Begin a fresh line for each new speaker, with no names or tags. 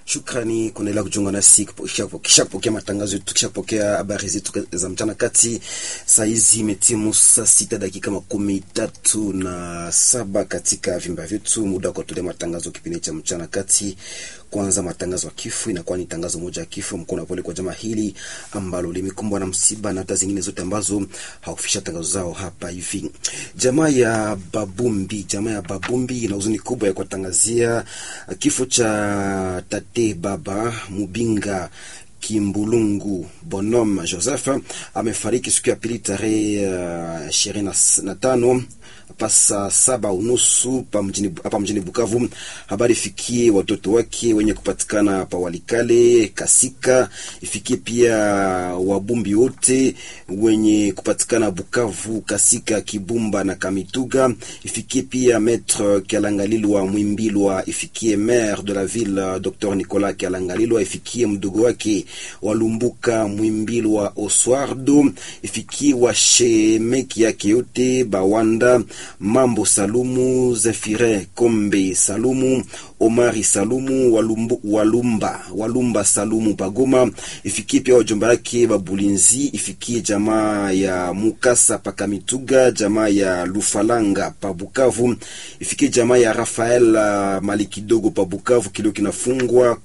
Shukrani kuendelea kujiunga nasi kisha kupokea matangazo yetu, kisha kupokea habari zetu za mchana kati. Saa hizi imetimu saa sita dakika makumi tatu na saba katika vimba vyetu, muda wa kuwatolea matangazo kipindi cha mchana kati. Kwanza matangazo ya kifo, inakuwa ni tangazo moja ya kifo. Mkono pole kwa jamaa hili ambalo limekumbwa na msiba na hata zingine zote ambazo hawakufisha tangazo zao hapa hivi. Jamaa ya Babumbi, jamaa ya Babumbi ina huzuni kubwa ya kuwatangazia kifo cha tate baba Mubinga Kimbulungu Bonhomme Joseph amefariki siku ya pili tarehe ishirini uh, na tano pasa saba unusu hapa mjini Bukavu. Habari ifikie watoto wake wenye kupatikana pa Walikale Kasika, ifikie pia wabumbi wote wenye kupatikana Bukavu, Kasika, Kibumba na Kamituga, ifikie pia maître Kialangalilwa Mwimbilwa, ifikie maire de la ville Dr Nicolas Kialangalilwa, ifikie mdogo wake Walumbuka Mwimbilwa Oswardo, ifikie washemeki yake yote Bawanda Mambo Salumu, Zefire Kombe Salumu, Omari Salumu, Walumbu, Walumba Walumba Salumu Bagoma, ifikie pia wajomba yake Babulinzi, ifikie jamaa ya Mukasa Pakamituga, jamaa ya Lufalanga pa Bukavu, ifikie jamaa ya Rafael Malikidogo pa Bukavu, kilio kinafungwa